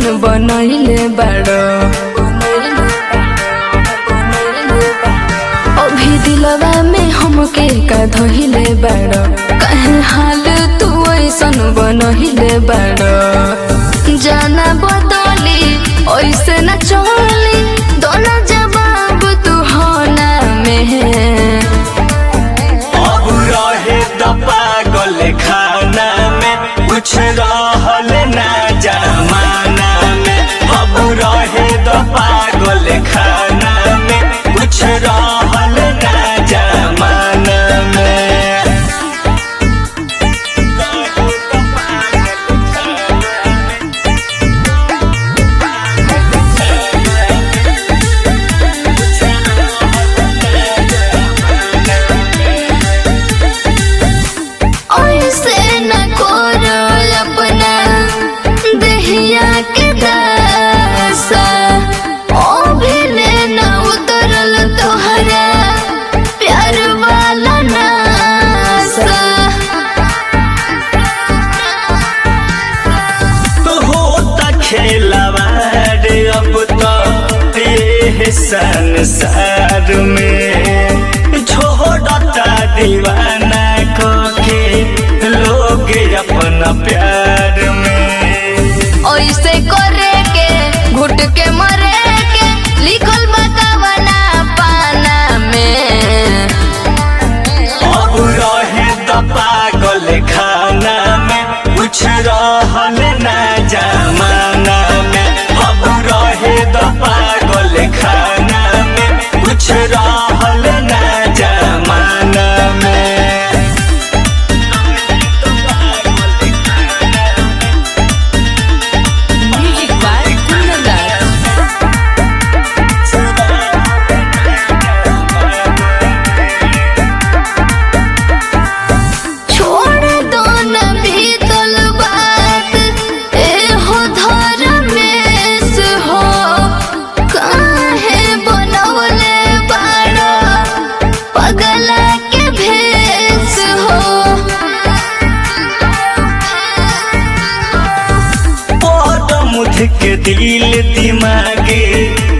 बनैले बाड़ो अभी दिलवा में हमके का धइले बाड़ो कहे हाल तू ऐसन बनहिले बाड़ो जाना बदली ऐसे न चली दोनों जवाब तू होना में अब रहे द पागल खाना में कुछ रहल ना जमाना में अब रहे द पागल खाना में कुछ रहल ना जमाना में ऐसे न करो अपना दहिया के दासा ओ भेले न उतरल तोहरा प्यार वाला नासा तो होता खेलवाड़ अब तो ये संसार में छोड़ता दीवाना को के लोग अपना प्यार में ऐसे करे के घुट के मरे के लिखल बतावना पाना में अब रहे द पागल खाना में कुछ रहल ना जमाना में अब रहे द पागल खाना में कुछ रहल ना जमाना में म्यूजिक बाय कुंदन छोड़ दो न भीतल बात ए हो धर्मेश हो काहे बनवले बाड़ा पगला के भेष हो मुठ के दिल दिमागे